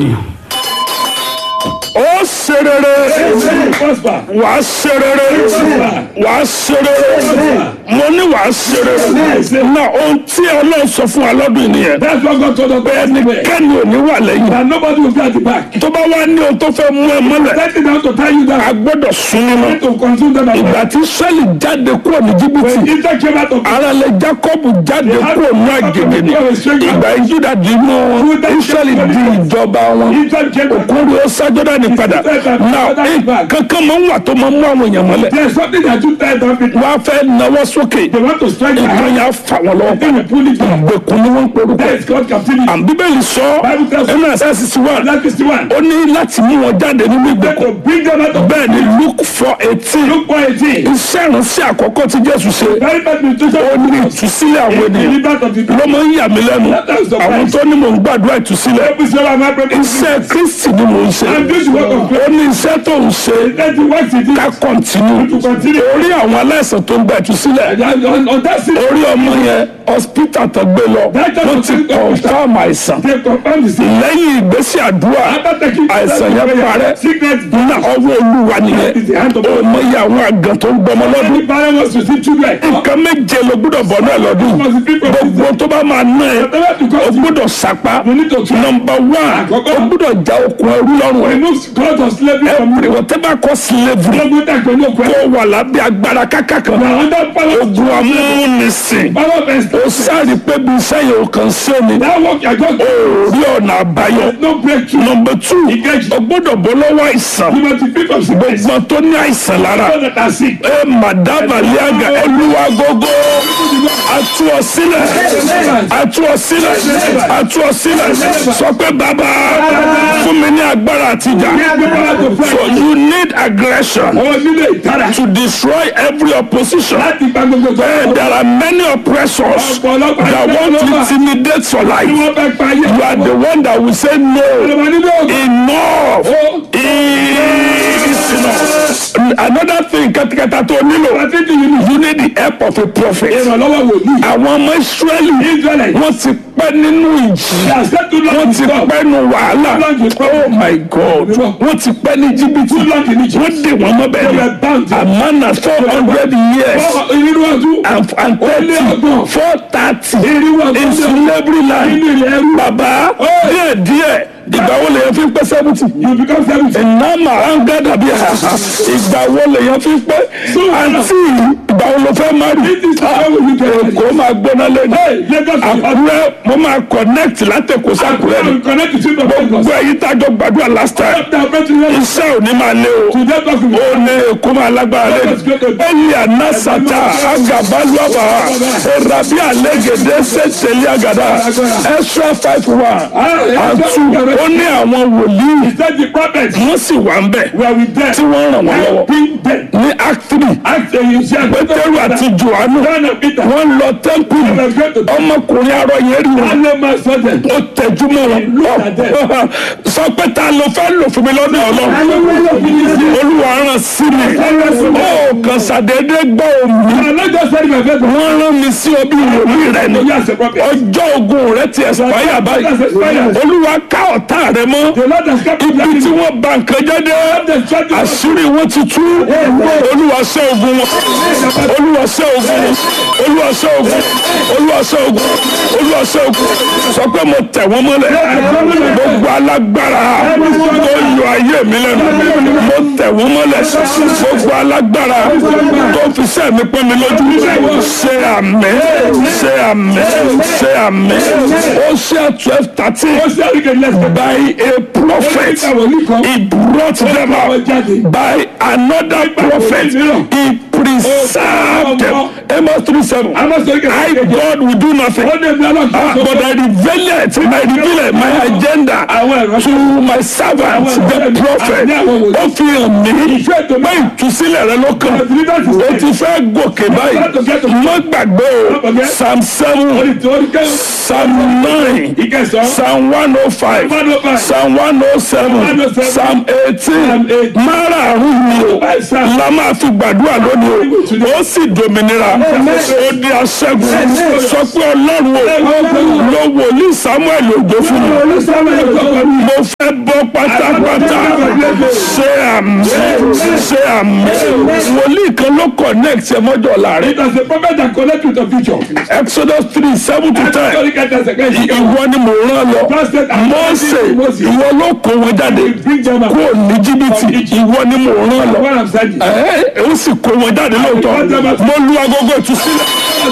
ó ṣe rere prosper. wàá ṣe rere wàá ṣe rere mo ní wàá ṣe rere na ohun tí ọlọ́run sọ fún wa lọ́dún yìí nìyẹn That's what God told us. Anyway, kẹ́ni ò ní wà lẹ́yìn and nobody will be at the back. tó bá wá ní ohun tó fẹ́ mú ẹ mọ́lẹ̀ Let it down to tie you a down. gbọ́dọ̀ sún nínú To consume them as ìgbà well. tí sẹ́lì jáde kúrò ní jìbìtì When Israel came out of ara lẹ jacob jáde kúrò ní àgègè ni ìgbà ìjúdà di inú israẹli di ìjọba wọn Israel came out. òkúri ó sájọdá ní padà náà kankan máa ń wà tó máa ń mú àwọn èèyàn mọ́lẹ̀ There's something that you tie down people. wọ́n á fẹ́ nawọ́ sókè They want to strike their nǹkan hand. yà á fà wọ́n lọ́wọ́ They will pull it down. ìgbèkùn ni wọ́n ń porúkọ That is called captivity. àm bíbélì sọ ẹnu ẹsẹ̀ sísí wà That is the one. ó ní láti mú wọn jáde nínú Let ìgbèkùn to bring them out of bẹ́ẹ̀ ni luke four eighteen Look for a thing. iṣẹ́ ìránṣẹ́ àkọ́kọ́ tí jésù ṣe Very bad nutrition. ó ní ìtúsílẹ̀ àwọn ènìyàn Delivered of the ló máa ń yà mí lẹ́nu àwọn tó ní mò ń gbàdúrà ìtúsílẹ̀ Every single man bring iṣẹ́ kristi ni mò ń ṣe And this work of ó ní iṣẹ́ tó ń ṣe Let the work it is. ká kọ̀ntínú To continue. orí àwọn aláìsàn tó ń gba ìtúsílẹ̀ And on, on that city, orí ọmọ yẹn hospital tó gbé lọ wọ́n ti confirm àìsàn they confirm the sin. lẹ́yìn ìgbésí àdúrà After taking àìsàn yẹn parẹ́ Sickness. ní ọwọ́ olúwa nìyẹn Is the hand of ó God. mọ iye àwọn àgàn tó ń gbọmọ lọ́dún Any parent wants to see children. nǹkan méje ló gbọ́dọ̀ bọ̀ náà lọ́dún Must be people. gbogbo tó bá máa ná ẹ Whatever to o God. gbọ́dọ̀ sapá You need to try. nọmba one Àkọ́kọ́. o gbọ́dọ̀ já okùn ẹrú lọ́rùn ẹ Remove God of slavery from every you. whatever cause slavery Lọ́gbọ́n tẹ̀ pẹ̀lú òkú ẹ̀. kó wà lábẹ́ agbára kákà kan Now under power. ogun amúnisìn Power of ó extortion. sáré pé bí sẹ́yìn ò kàn sí ni That work I got. ó rí ọ̀nà àbáyọ No breakthrough. nọmba two Ìkejì. o gbọ́dọ̀ bọ́ lọ́wọ́ àìsàn You must be free from sickness. gbogbo tó ní àìsàn lára Those that are sick. ẹ madama liaga olúwa gógó atu ọ sílẹ̀ atu ọ sílẹ̀ atu ọ sílẹ̀ sọ pé bàbá fún mi ní agbára àtijà so you need aggression Àwọn nílé ìtara. to destroy every opposition Láti gba gbogbo tó. Eh, there are many oppressors Ọ̀pọ̀lọpọ̀ that want to intimidate your Tí life wọ́n fẹ́ pa ayé. you are the one that will say no Ìjọba nínú ògùn. enough is enough another thing katakata tó nílò Àti ti yìí ni. you need the help of a prophet. Ìrànlọ́wọ́ wòlíì. àwọn ọmọ israẹli Israelite. wọ́n ti pẹ́ nínú ìjì They are set to wọ́n long ti stop. pẹ́ nínú wàhálà oh my god wọ́n ti pẹ́ ní jìbìtì wọ́n dè wọ́n mọ́ bẹ́ẹ̀ They ni were bound. amana four hundred years Irú ọdún. and and thirty ọgbọ̀n. four thirty Irú ọdún. in slavery Nínú land ilẹ̀ ẹrú. baba díẹ̀ díẹ̀ ìgbà wo lèyàn fi ń pẹ́ seventy You become seventy. ìnáma anga dàbí àhàhà ìgbà wo lèyàn fi ń pẹ́ àǹtí ìgbà wo ló fẹ́ má rí This is how we get it. èkó máa gbóná lẹ́nu Hey, Lagos. àkúrẹ́ mo máa connect látẹ̀kọ́ sákúrẹ́ ni will connect to the Lagos. gbogbo ẹ̀yìn tájọ gbàdúrà last time After I bet you iṣẹ́ ò ní máa lé o to that document. ó ní èkó máa lágbára lẹ́nu ẹ̀yìn ànásàtà agabaluaba erabi alégede sẹ́tẹ̀lì àgàdà extra five one and two ó ní àwọn wòlíì He said the prophets wọ́n sì wà ń bẹ̀ were with them. tí wọ́n ràn wọ́n lọ́wọ́ Helping them. ní act three Act and you shall pétérù àti johannu John and Peter. wọ́n lọ tẹ́ḿpìlì They were great to ọmọkùnrin arọ yẹn rí wọn Alle man saw them. ó tẹjú mọ́ wọn sọ pé ta ló fẹ́ lò fún mi lọ́dọ̀ ọlọ́run olúwa rán sí mi ó kàn ṣàdédé gbọ́ omi I'm not just saying my faith. wọ́n rán mi sí ọbí ìwòlí rẹ ni You as a prophet. ọjọ́ ogun rẹ ti ẹ̀sìpáyà báyìí olúwa ká ọ̀tá rẹ mọ́ The Lord has kept ibi tí you. wọ́n bà nǹkan jẹ́ dé àṣírí wọn ti tú olúwa ṣẹ́ ogun wọn olúwa ṣẹ́ ogun wọn olúwa ṣẹ́ ogun olúwa ṣẹ́ ogun olúwa ṣẹ́ ogun sọ pé mo tẹ̀ wọ́n mọ́lẹ̀ gbogbo alágbára tó yọ ayé mi lẹ́nu mo tẹ̀ wọ́n mọ́lẹ̀ gbogbo alágbára tó fi sẹ́ mi pọ́n mi lójú ṣe àmì ṣe àmì ṣe àmì ó ṣe twelve thirteen by a prophet he brought them out by another prophet he preserved them Amos three seven I God will do nothing ah, but I reveal it I reveal it my agenda to my servant the prophet ó fi hàn mí pé ìtúsílẹ̀ rẹ ló kàn ó ti fẹ́ gòkè báyìí má gbàgbé o psalm seven psalm nine Ìkẹsàn. psalm one oh five One oh five. psalm one oh seven 107, psalm eighteen Psalm 18. márààrún ni o Five psalms. la máa fi gbàdúrà lónìí o ó sì dòmìnira ó di aṣẹ́gun sọ pé ọlọ́run o lo wòlíì samuel ògbó fún mi Olúsáwẹ̀ ìkọ̀kọ̀ mi. mo fẹ́ bọ́ pátápátá ṣé àmì ṣé àmì wòlíì kan ló connect ẹ mọ́jọ́ láàrin It was the prophet that connect with the future. exodus three seven to ten Sorry, get that second. ìwọ ni mo rán lọ mose ìwọ ló kó wọn jáde Bring them out. kó ní jìbìtì ìwọ ni mo rán lọ What I'm saying. ẹ ó sì kó wọn jáde lóòótọ́ mo lu agogo ìtúsílẹ̀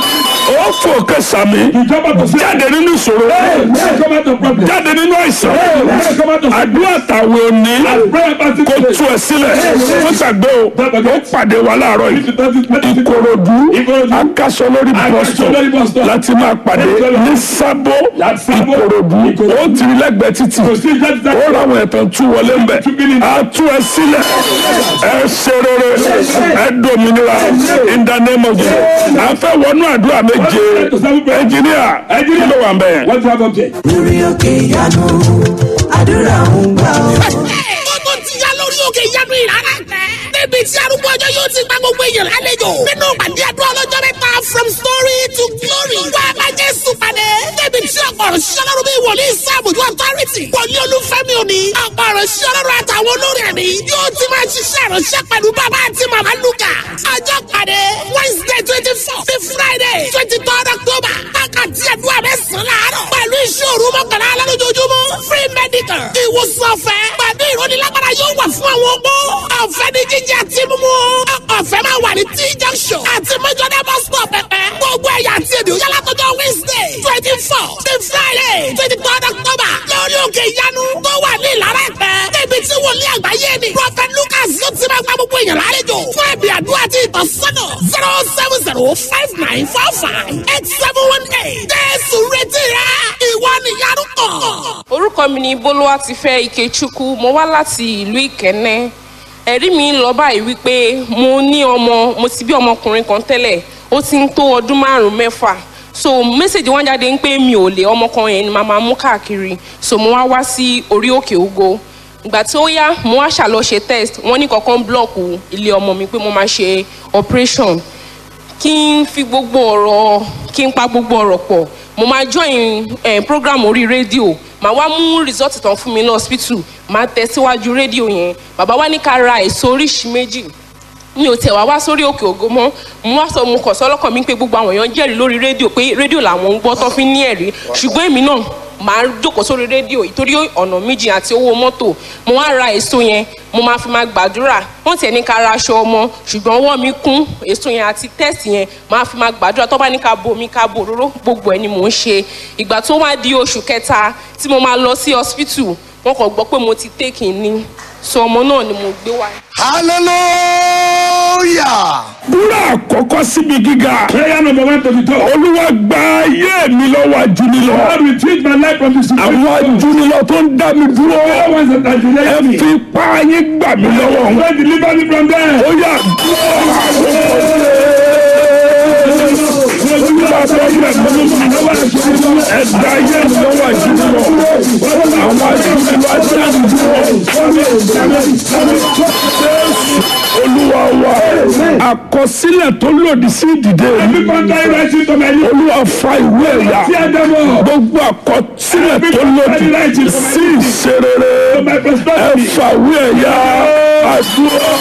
ó fò kẹsàmì Ìjọba kò sí. jáde nínú ìṣòro Let's come out of problem. jáde nínú àìsàn Let's come out of àdúrà tàwọn òní prayer party kó today. tú ẹ sílẹ̀ wọ́n gbàgbé o ó pàdé wa láàárọ̀ yìí ìkòròdú Ìkòròdú. akásọ lórí Akásọ lórí bus bọ́sọ̀ stop. láti máa pàdé ní sábó Láti Sábó. ìkòròdú Ìkòròdú. ó ti rí lẹ́gbẹ̀ẹ́ títì Kò sí ìjẹ́ ó ráwọn ẹ̀tàn tú wọlé ń bẹ̀ á tú ẹ sílẹ̀ ẹ ṣe rere ẹ dòmìnira in the name of Jesus à ń fẹ́ wọnú àdúrà méje ẹnjìníà kí ló wà ń bẹ̀. What do you have up there? lórí òkè ìyanu àdúrà ń gbà ọ́. ó tó ti yá lórí òkè ìyanu ìrara tẹ. níbi tí arúgbó ọjọ́ yóò ti gba gbogbo èèyàn lálejò. nínú pàdé àdúrà ọlọ́jọ́ mẹ́ta from story to glory. wá a máa jésù pàdé. níbi tí ọ̀pọ̀ ọ̀rọ̀ ṣiṣẹ́ lọ́rùn bíi wòlíì sáàbùjú authority. wòlíì olúfẹ́mi òní. ọ̀pọ̀ ọ̀rọ̀ ṣiṣẹ́ lọ́rùn àtàwọn olórí ẹ̀mí. yóò ti máa ṣiṣẹ́ ìránṣẹ́ pẹ̀lú bàbá àti màmá lukà. ọjọ́ pàdé wednesday twenty four sí friday twenty third october. wákàtí àdúrà mẹ́sàn-án láàárọ̀. pẹ̀lú ìṣòro mọ́kànlá alálójoojúmọ́ free medical. ìwòsàn ọ̀fẹ́ pẹ̀lú ìrónilágbára yóò wà fún àwọn opó. ọ̀fẹ́ ní jíjẹ àti mímú. ọ̀fẹ́ máa wà ní t junction àti mẹ́jọ́dá bus stop pẹ̀pẹ́. gbogbo ẹ̀yà àti èdè òyà látọjọ́ wednesday twenty four sí friday twenty third october lórí òkè ìyanu tó wà ní ìlara ẹ̀pẹ́. níbi tí wòlíì àgbáyé ni prophet lucas yóò ti máa gba gbogbo èèyàn lálejò fún ẹ̀bì àdúrà àti ìtọ́sọ́nà zero seven zero five nine four five eight seven one eight. jésù retí rẹ ìwọ nìyanu kàn. orúkọ mi ni bolúwatifẹ́ ikechukwu mo wá láti ìlú ìkẹ́nẹ́ ẹ̀rí mi ń lọ báyìí wípé mo ní ọmọ mo ti bí ọmọkùnrin kan tẹ́lẹ̀ ó ti ń tó ọdún márùn-ún mẹ́fà so mẹ́sẹ̀gì wọn jáde ń pé mi ò lè ọmọ kan yẹn ni màá máa mú káàkiri so mo wá wá sí orí òkè ògo ìgbà tí ó yá mo wá ṣàlọ́ ṣe test wọ́n ní kankan blọ́ọ̀kù ilé ọmọ mi pé mo máa ṣe operation kí n fi gbogbo ọ̀rọ̀ kí n pa gbogbo ọ̀rọ̀ pọ̀ mo máa join eh, program orí rédíò màá wá mú result tán fún mi ní hospital màá tẹ̀ síwájú rédíò yẹn bàbá wa ní ká ra èso oríṣi méjì mi ò tẹ̀ wá wá sórí òkè ògo mọ́ mo wá sọ mo kọ̀ sọ́lọ́kàn mi pé gbogbo àwọn èèyàn jẹ́rìí lórí rédíò pé rédíò làwọn ń gbọ́ tó fi ní ẹ̀rí ṣùgbọ́n èmi náà màá jókòó sórí rédíò ìtorí ọ̀nà méjì àti owó mọ́tò mo wá ra èso yẹn mo máa fi máa gbàdúrà wọ́n tiẹ̀ ní ká ra aṣọ ọmọ ṣùgbọ́n ọwọ́ mi kún èso yẹn àti tẹ́ẹ̀sì yẹn máa fi máa gbàdúrà tó bá ní ká bo mi ká bo òróró gbogbo ẹ̀ ni mò ń ṣe ìgbà tó wá di oṣù kẹta tí mo máa lọ sí hospital wọ́n kàn gbọ́ pé mo ti tẹ́kì ní so ọmọ náà ni mo gbé wá. hallelujah. búrọ̀ àkọ́kọ́ síbi gíga Prayer number one to the top. olúwa gba ayé mi lọ́wọ́ ajúnilọ́ God will change my life from the situation. àwọn ajúnilọ́ tó ń dá mi dúró All ones that are ẹ delaying me. fi pa yín gbà mí lọ́wọ́ wọn. God deliver me from them. ó yà ẹ̀dá ayé mi lọ́wọ́ ajúnilọ́ àwọn ajúnilọ́ ajá mi dúró. olúwa wa àkọsílẹ̀ tó lòdì sí ìdìde mi Every contrary rising to my life. olúwa fa ìwé ẹ̀yà Tear them up. gbogbo àkọsílẹ̀ tó lòdì sí ìṣerere My prosperity. ẹ̀fàwé ẹ̀yà àdúrà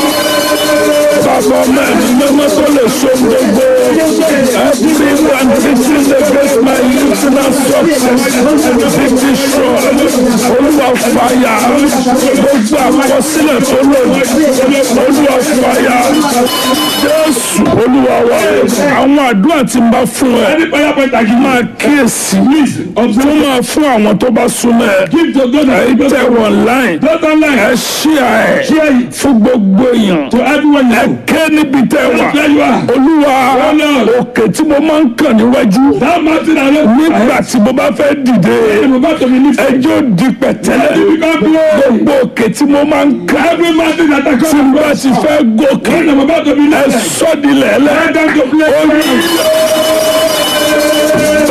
bàbá mẹ́rin mímọ́ tó lè so gbogbo everyone teaching against my listener success títí sọ olúwa fàyà gbogbo àkọsílẹ̀ tó lòdì olúwa fàyà jésù olúwa wa àwọn àdúrà tí n bá fún ẹ Any prayer point I give máa kíyèsí tó máa fún àwọn tó bá súnmọ́ ẹ give to God ẹ and tẹ wọn láì Don't online. ẹ ṣíà ẹ Share it fún gbogbo èèyàn to everyone ẹ you know. ké níbi tẹ wà Where you are. olúwa Lord. òkè tí mo máa ń kàn níwájú That mountain I know. nígbà tí mo bá fẹ́ dìde I'm about to be lifted. ẹjọ́ di pẹ̀tẹ́lẹ̀ You become glory. gbogbo òkè tí mo máa ń kàn Every mountain that I tí come mo bá ti fẹ́ gòkè When I'm about to be ẹ lifted. sọ́dilẹ̀ ẹlẹ́ Let them to bless me.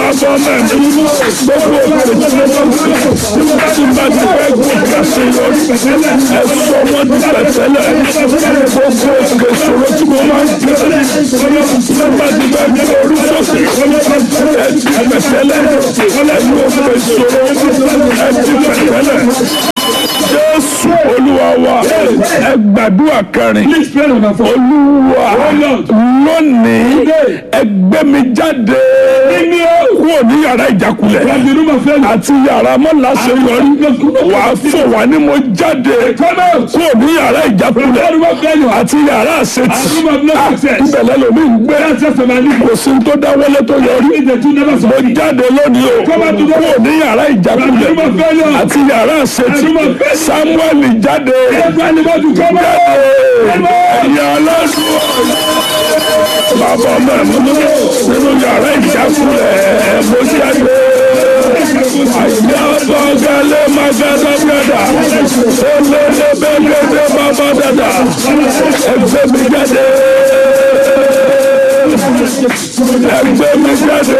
bàbá mẹ́rin gbogbo òkè tí bá ti fẹ́ gòkè àṣeyọrí ẹ̀sọ́ wọn ti pẹ̀tẹ́lẹ̀ gbogbo òkè ìṣòro tí mo máa ń gbé tí bá ti fẹ́ gbé orí sókè ẹ̀ ti pẹ̀tẹ́lẹ̀ ẹ̀yìn òkè ìṣòro ẹ̀ ti pẹ̀tẹ́lẹ̀ jésù olúwa wa ẹ gbàdúrà kẹrin Please pray number four. olúwa lónìí ẹ gbé mi jáde kúrò ní yàrá ìjákulẹ̀ From the room of failure. àti yàrá mọ́láṣẹ́yọrí wà á fò wá ní mo jáde Come out. kúrò ní yàrá From the ìjákulẹ̀ room of failure. àti yàrá àṣetì And room of no success. ìbẹ̀lẹ̀ lomi ń gbé That's just a man. kò sí tó dáwọ́lé tó yọrí If the two never mo succeed. jáde lónìí o Come out to the- kúrò ní yàrá ìjákulẹ̀ From the room of failure. àti yàrá àṣetì And room of failure. samuel jáde Everybody want to come out. ẹ̀yà ọlọ́dún bàbá mẹ́rin nínú yàrá ìjákulẹ̀ mo jáde àyà bọ́gẹ́lẹ́ magadagbada elélébẹ́gẹ́dẹ́ bàbá dada ẹgbẹ́ mi jáde ẹgbẹ́ mi jáde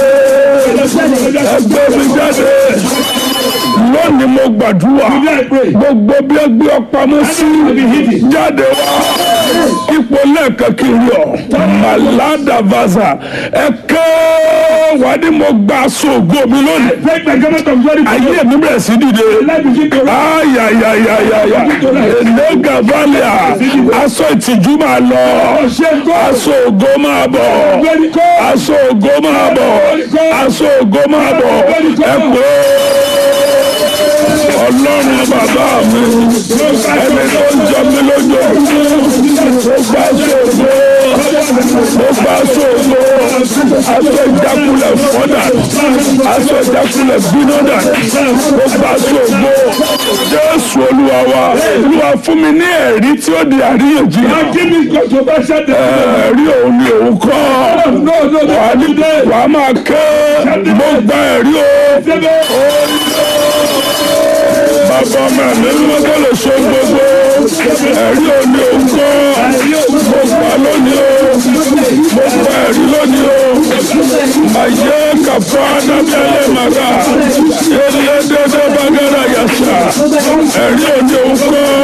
ẹgbẹ́ mi jáde lónìí mo gbàdúrà Today I pray. gbogbo bí ẹ gbé ọ pamọ́ sí jáde wá ipò lẹ́ẹ̀kan kiri ọ̀ màládà vaza ẹ kẹ́ wà ní mo gba aṣọ ògo mi lónìí Take the government of glory. ayé mi bẹ̀rẹ̀ sí dìde Life begin to rise. ayayayayaya enega valia aṣọ ìtìjú máa lọ aṣọ ògo máa bọ̀ aṣọ ògo máa bọ̀ aṣọ ògo máa bọ̀ ẹ pé ọlọ́run bàbá mi ẹni tó ń jọ mí lójó mo gbà sóògbó mo gbà sóògbó aṣọ ìjákulẹ̀ fọ́dà aṣọ ìjákulẹ̀ bínọ́dà mo gbà sóògbó jésù olúwa wa olúwa fún mi ní ẹ̀rí tí ó di àríyànjiyàn Give me controversial decision. ẹ̀rí òun ni òun kọ́ No, no, no. wà á ní wà á máa ké mo gba ẹ̀rí o bàbá ọmọ mi ló tó lè so gbogbo ẹ̀rí òní òun kọ́ mo gbà lónìí o mo gba ẹ̀rí lónìí o màyé kàfọ́ adábẹ́lẹ́ màgà ilé dédé bàgẹ́rẹ́ yàtà ẹ̀rí òní òun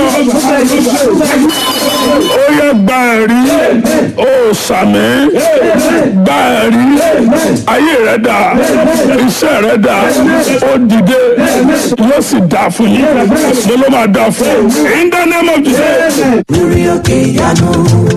kọ́ ó yẹ gba ẹ̀rí ó sàmì gba ẹ̀rí ayé rẹ̀ dà iṣẹ́ rẹ̀ dà ó dìde yóò sì dà fún yín mo ló máa dà fún yín in the name of Jesus. lórí òkè ìyanu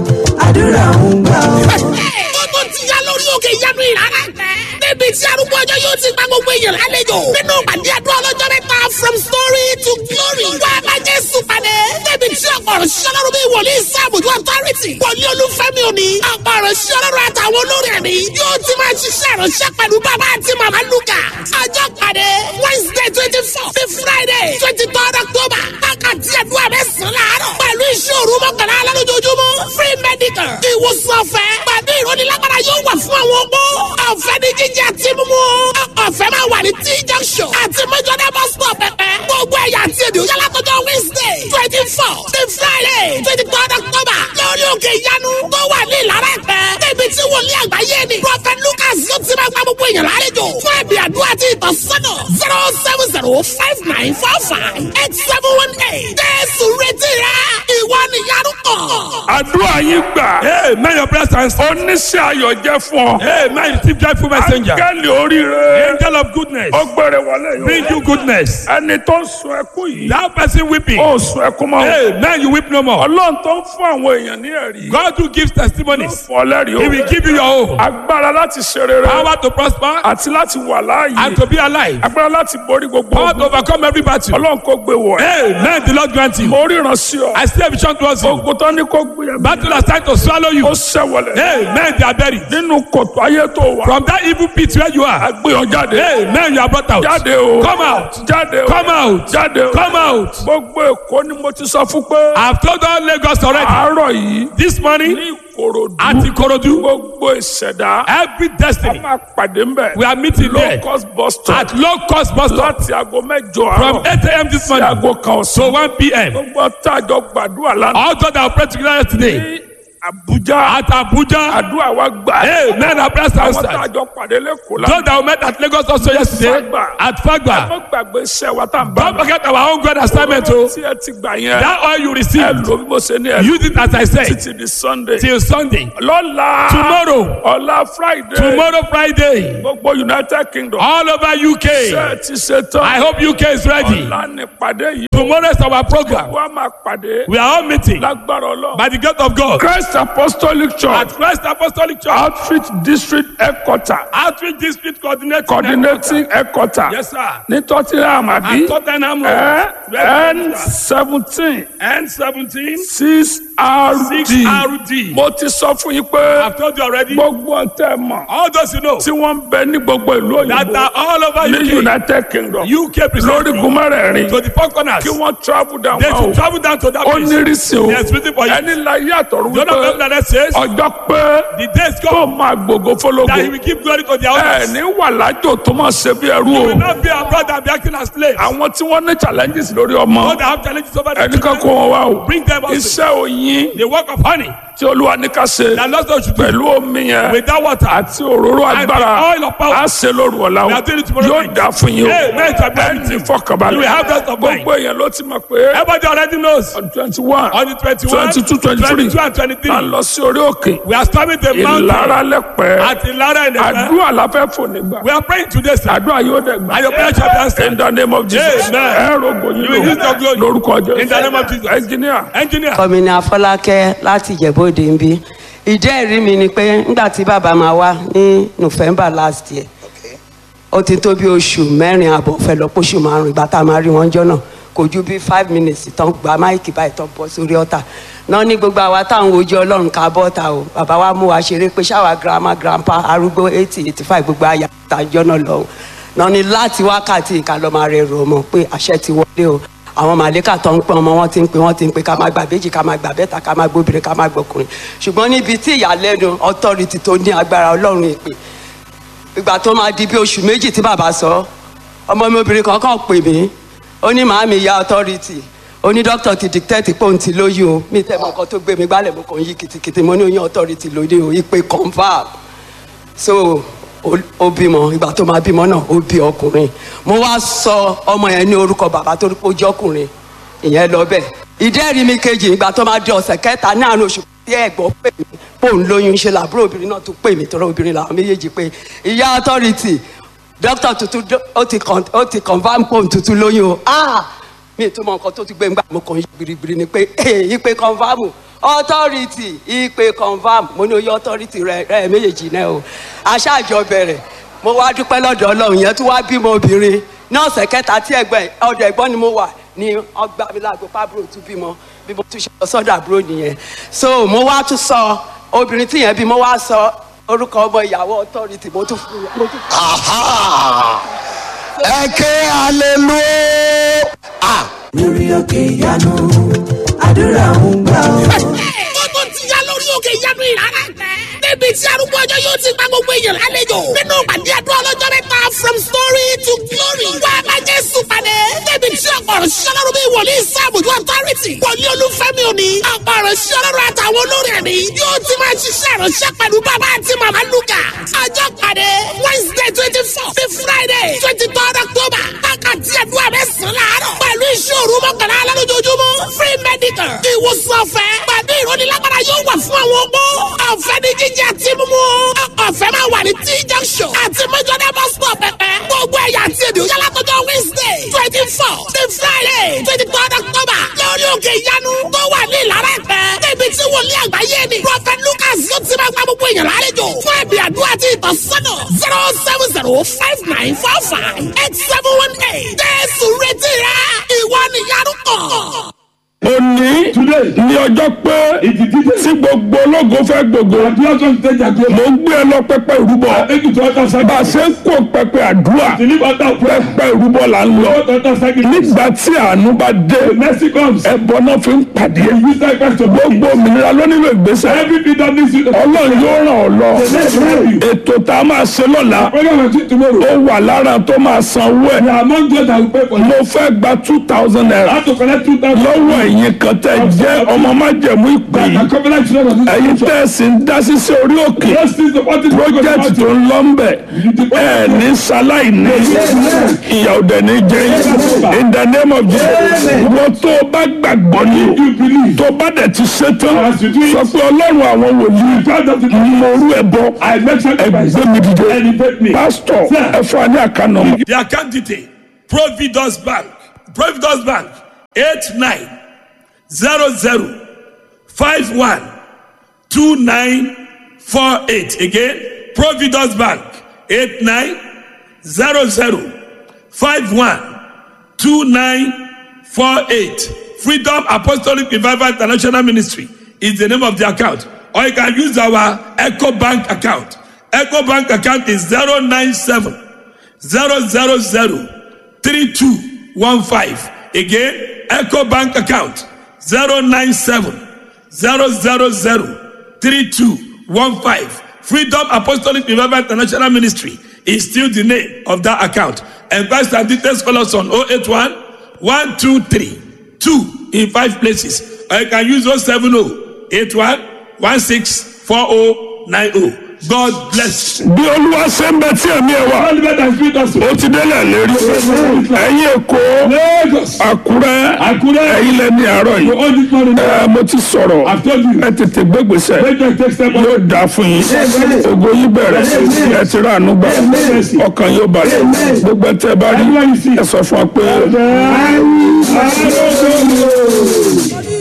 àdúrà ń gbà ọ́. ó tó ti yá lórí òkè ìyanu ìrara tẹ. níbi tí arúgbó ọjọ́ yóò ti gba gbogbo èèyàn lálejò. nínú pàdé àdúrà ọlọ́jọ́ mẹ́ta from story to glory. wá a bá jésù pàdé. níbi tí ọ̀pọ̀ ọ̀rọ̀ ṣiṣẹ́ lọ́rùn bíi wòlíì sáàbùjú authority. wòlíì olúfẹ́mi òní. ọ̀pọ̀ ọ̀rọ̀ ṣiṣẹ́ lọ́rùn àtàwọn olórí ẹ̀mí. yóò ti máa ṣiṣẹ́ ìránṣẹ́ pẹ̀lú bàbá àti màmá lukà. ọjọ́ pàdé wednesday twenty four sí friday twenty third october. wákàtí àdúrà mẹ́sàn-án láàárọ̀. pẹ̀lú iṣẹ́ òru mọ́kànlá lálójoojúmọ́. free medical. ìwòsàn ọ̀fẹ́. pẹ̀lú ìrónilágbára yóò wà fún àwọn opó. ọ̀fẹ́ ní jíjẹ àti mímú. ọ̀fẹ́ máa wà ní t junction. àti mẹ́jọ́dá bus stop pẹ̀pẹ́. gbogbo ẹ̀yà àti èdè òyà látọjọ́ wednesday twenty four sí friday twenty third october. lórí òkè ìyanu tó wà ní ìlara ẹ̀pẹ́. níbi tí wòlíì àgbáyé ni. prophet lucas yóò ti máa gba gbogbo èèyàn lálejò. fún ẹ̀bì àdúrà àti ìtọ́sọ́nà zero seven zero five nine four five eight seven one eight. jésù retí rẹ ìwọ nìyanu kàn. àdúrà yín gbà Hey, man, your prayer stands. oníṣẹ́ ayọ̀ jẹ́ fún ọ Hey, man, receive joyful messenger. áńgẹ́lì oríire Angel of goodness. ó gbére wọlé Bring yìí you goodness. ẹni tó ń sun ẹkún yìí That person weeping. ó sun ẹkún mọ́ Hey, man, you weep no more. ọlọ́run tó ń fún àwọn èèyàn ní ẹ̀rí God who gives testimonies. fún ọ lẹ́rìí He o will give you your own. agbára láti ṣe rere Power to prosper àti láti wà láàyè and to be alive. agbára láti borí gbogbo Power to ogun overcome every battle. ọlọ́run kò gbé wọ̀ ẹ́ Hey, man, the Lord grant you. mo ríran sí ọ I see a vision towards you. ogun tó ní kó gbé ẹ Battle has tried to swallow you. ó ṣẹ̀wọ̀lẹ̀ Hey, man, they are buried. nínú kòtò ayé tó wà From that evil pit where you are. gbé ọ jáde Hey, man, you are brought out. jáde o Come out. jáde o Come out. jáde o Come out. gbogbo èkó ni mo ti sọ fún pé I've told all Lagos already. àárọ̀ yìí This morning ní ìkòròdú at Ikorodu, gbogbo ìṣẹ̀dá every a destiny máa pàdé ńbẹ̀ we are meeting low there cost bus stop at low cost bus stop láti aago mẹ́jọ from àárọ̀ 8 a.m. this sí morning aago kan to ọ̀sán 1 p.m. gbogbo tájọ gbàdúrà lánàá All those that have prayed together today, ní Abuja At Abuja. àdúrà wa gbà Hey, men are blessed àwọn tá a outside. jọ pàdé lẹ́kọ̀ọ́ la Those that we met at Lagos also yesterday. Fagba. At Fagba. mo gbàgbé iṣẹ́ wa tá a bá Don't forget our own God assignment Owó o. tí ẹ ti gbà yẹn That oil you ẹ received. lò bí mo ṣe ní ẹ Use it as I said. títí di Sunday Till Sunday. lọ́la Tomorrow. ọ̀la Friday Tomorrow Friday. gbogbo United Kingdom All over UK. ṣe ẹ ti ṣe tán I hope UK is ready. ọ̀la ní pàdé yìí Tomorrow is our program. wọ́n á máa pàdé We are all meeting lágbára Ọlọ́run by the grace of God Christ Apostolic Church at Christ Apostolic Church. Outreach District Headquarter Outreach District Coordinator. Coordinating Headquarter Yes, sir. ní Tottenham àbí At Tottenham ẹ Road. N seventeen N seventeen six RD six RD. mo ti sọ fún yín pé I've told you already. gbogbo ọ̀tẹ̀ mọ̀ All those you know tí wọ́n ń bẹ ní gbogbo ìlú that òyìnbó are all over ní UK. United Kingdom UK lórí precisely. gúnmẹ́rẹ̀ẹ̀rin To the four corners. kí wọ́n travel down They wá should o travel down to that ó place. nírìsì o Yes, waiting for you. ẹni la yé àtọ̀rọ̀ The other wípé person that says ọjọ́ pé the days tó come máa gbogbo fọlọ́gbò that he will give glory to their ẹ owners. ní wà lájò tó máa ṣe bí ẹrú He o will not be our brother and be acting as slaves. àwọn tí wọ́n ní challenges lórí ọmọ All that have challenges over the ẹnìkan kó children, wọn wá o bring them also. iṣẹ́ oyin The work of honey tí olúwa ní ká ṣe that Lord should do pẹ̀lú omi yẹn with that water. àti òróró And the agbára oil of power. á ṣe lóru ọ̀la o We are doing it tomorrow yóò night. dá fún yín o Amen. ẹ ní fọkànbalẹ̀ You will have rest of mind. gbogbo èèyàn ló ti mọ̀ pé Everybody already knows. twenty one On the 21, 22, 23. 22 and 23. à ń lọ sí orí òkè We are storming the mountain ìlara lẹ́pẹ́ at Ilara in the àdúrà la fẹ́ fò nígbà We are praying today, sir. àdúrà yóò dẹ̀ gbà And your prayer shall be answered. in the name of Jesus Amen. ẹ rògbò yín You will use your glory. lórúkọ Jésù In the name of Jesus. engineer Engineer. kọ́mi ní afọlákẹ́ láti ìjẹ́bóde ń bí ìdí ẹ̀rí mi ni pé nígbà tí bàbá máa wá ní november last year ó ti tó bí oṣù mẹ́rin àbọ̀ fẹ́ lọ póṣù márùn ìgbà tá a máa rí wọn jọ náà kò ju bí five minutes tán gba máìkì báyìí tán bọ́ sórí ọ̀tà náà ní gbogbo àwa táwọn ojú ọlọ́run ká bọ́ta o bàbá wa mú wa ṣeré pé ṣáwa grandma grandpa arúgbó eighty eighty five gbogbo àyà àtàjọ náà lọ́hùn náà ní láti wákàtí ìka lọ́ọ́ máa rẹ̀ rò ọmọ pé àṣẹ ti wọlé o àwọn màlẹ́kà tó ń pẹ́ ọmọ wọn ti ń pè wọ́n ti ń pè ká máa gbà béjì ká máa gbà bẹ́ta ká máa gbóbìnrin ká máa gbọkùnrin ṣùgbọ́n níbi tí ìyàlẹ́nu authority tó ní agbára ọlọ́run ìpè ìgbà tó máa di bí oṣù méjì tí bàbá sọ ọmọ mi obìnrin kan kàn pè mí ó ní màámi ya authority ó ní dókítà ti dictate pé òun ti lóyún o mi tẹ́ mọ nǹkan tó gbé mi gbálẹ̀ mo kàn yí kìtìkìtì mo ní oyún authority lóde o ìpè confam so ó- ó bímọ ìgbà tó máa bímọ náà ó bí ọkùnrin mo wá sọ ọmọ yẹn ní orúkọ bàbá tó rí pé ó jẹ́ ọkùnrin ìyẹn lọ bẹ́ẹ̀ ìdẹ́rìí mi kejì ìgbà tó máa di ọ̀sẹ̀ kẹta ní àárín oṣù tí ẹ̀gbọ́n pè mí pé òun lóyún ṣe làbúrò obìnrin náà tún pè mí tọrọ obìnrin làwọn méjèèjì pé ìyá authority dókítà tuntun dó- ó ti con- ó ti confam pé òun tuntun lóyún o ah mi tún mọ nǹkan tó ti gbé ngbà mo kàn yí biribiri ni pé ee ìpè confam authority ìpè confam mo ní oyè authority rẹ rẹ méjèèjì náà o aṣáájọ bẹ̀rẹ̀ mo wá dúpẹ́ lọ́dọ̀ ọlọ́run yẹn tún wá bímọ obìnrin ní ọ̀sẹ̀ kẹta tí ẹgbẹ́ ọ̀dọ̀ ẹ̀gbọ́n ni mo wà ní ọgbà mi lágbo pábúrò tún bímọ bí mo tún ṣe lọ sọ́dọ̀ àbúrò nìyẹn so mo wá tún sọ obìnrin tí yẹn bí mo wá sọ orúkọ ọmọ ìyàwó authority mo tún fún mo tún Aha! ẹ ké hallelujah. Ah, lórí òkè ìyanu àdúrà ń gbà ọ́. ó tó ti yá lórí òkè ìyanu ìrara tẹ. níbi tí arúgbó ọjọ́ yóò ti gba gbogbo èèyàn lálejò. nínú pàdé àdúrà ọlọ́jọ́ mẹ́ta from story to glory. wá a bá jésù pàdé. níbi tí ọ̀pọ̀ ọ̀rọ̀ sí ọlọ́run bíi wòlíì sáàbùjú authority. wòlíì olúfẹ́mi òní. ọ̀pọ̀ ọ̀rọ̀ sí ọlọ́run àtàwọn olórí ẹ̀mí. yóò ti máa ṣiṣẹ́ ìránṣẹ́ pẹ̀lú bàbá àti màmá lukà. ọjọ́ pàdé wednesday twenty four sí friday twenty third october. wákàtí àdúrà mẹ́sàn-án láàárọ̀. pẹ̀lú ìṣòro mọ́kànlá lálójoojúmọ́. free medical. ìwòsàn ọ̀fẹ́. pẹ̀lú ìrónilágbára yóò wà fún àwọn opó. ọ̀fẹ́ ní jíjẹ àti mímú. ọ̀fẹ́ máa wà ní t junction. àti mẹ́jọ́dá bus stop pẹ̀pẹ́. gbogbo ẹ̀yà àti èdè òyà látọjọ́ wednesday twenty four sí friday twenty third october. lórí òkè ìyanu tó wà ní ìlara ẹ̀pẹ́. níbi tí wòlíì àgbáyé ni. prophet lucas yóò ti máa gba gbogbo èèyàn lálejò. fún ẹ̀bì àdúrà àti ìtọ́sọ́nà zero seven zero five nine four five eight seven one eight. jésù retí rẹ ìwọ nìyanu kàn. òní ní ọjọ́ pé tí gbogbo ológo fẹ́ gbogbo mo ń gbé ẹ lọ pẹpẹ ìrúbọ bá a ṣe ń kó pẹpẹ àdúrà pẹpẹ ìrúbọ là ń lọ nígbà tí àánú bá dé ẹbọ náà fi ń pàdé gbogbo òmìnira ló nílò ìgbésẹ̀ ọlọ́run yóò ràn ọ́ lọ ètò tá a máa ṣe lọ́la ó wà lára tó máa san owó ẹ̀ mo fẹ́ gba two thousand naira lọ́wọ́ ẹ̀yin ẹ̀yin kan tẹ́ jẹ́ ọmọ májẹ̀mú ìpè That yìí are covenant children of this ẹ̀yin church. tẹ́ ẹ sì ń dá sí sí orí òkè Those things the body project tó ń lọ ń bẹ̀ ẹ̀ ní sáláì ní ìyà òdẹ̀ ní jẹ́ yín. in the name of Jesus wọ́n tó o bá gbàgbọ́ ní You believe. tó o bá dẹ̀ ti ṣetán As you do it. sọ pé ọlọ́run àwọn wòlíì God of the mọ̀rú ẹ̀ bọ́ I make sacrifice. ẹgbẹ́ mi dìde Elevate me. pásítọ̀ Sir. ẹ fún wa ní àkànnà. The account detail Providus Bank Providus Bank eight nine zero zero five one two nine four eight again Providus Bank eight nine zero zero five one two nine four eight Freedom Apostolic Revival International Ministry is the name of the account or you can use our Echo Bank account Echo Bank account is zero nine seven zero zero zero three two one five again eco bank account zero nine seven zero zero zero three two one five freedom apostolic revival international ministry is still the name of that account enquest and details call us on oh eight one one two three two in five places or you can use oh seven oh eight one one six four oh nine oh god bless you. bí olúwa ṣe ń bẹ tí ẹ̀mí ẹ̀ wà Oliver and Spirit us. ó ti délẹ̀ lérí ẹ̀yin èkó Lagos. àkúrẹ́ Àkúrẹ́. ẹ̀yin lẹ́ni àárọ̀ You yìí own this money now. ẹ mo ti sọ̀rọ̀ I've told you. ẹ tètè gbégbèsè Make them take step yóò on. dà fún yín ògo yín bẹ̀rẹ̀ ẹ ti rà ànú gbà ọkàn yóò balẹ̀ gbogbo ẹ tẹ́ ẹ bá rí ẹ sọ fún wa pé. Hallelujah.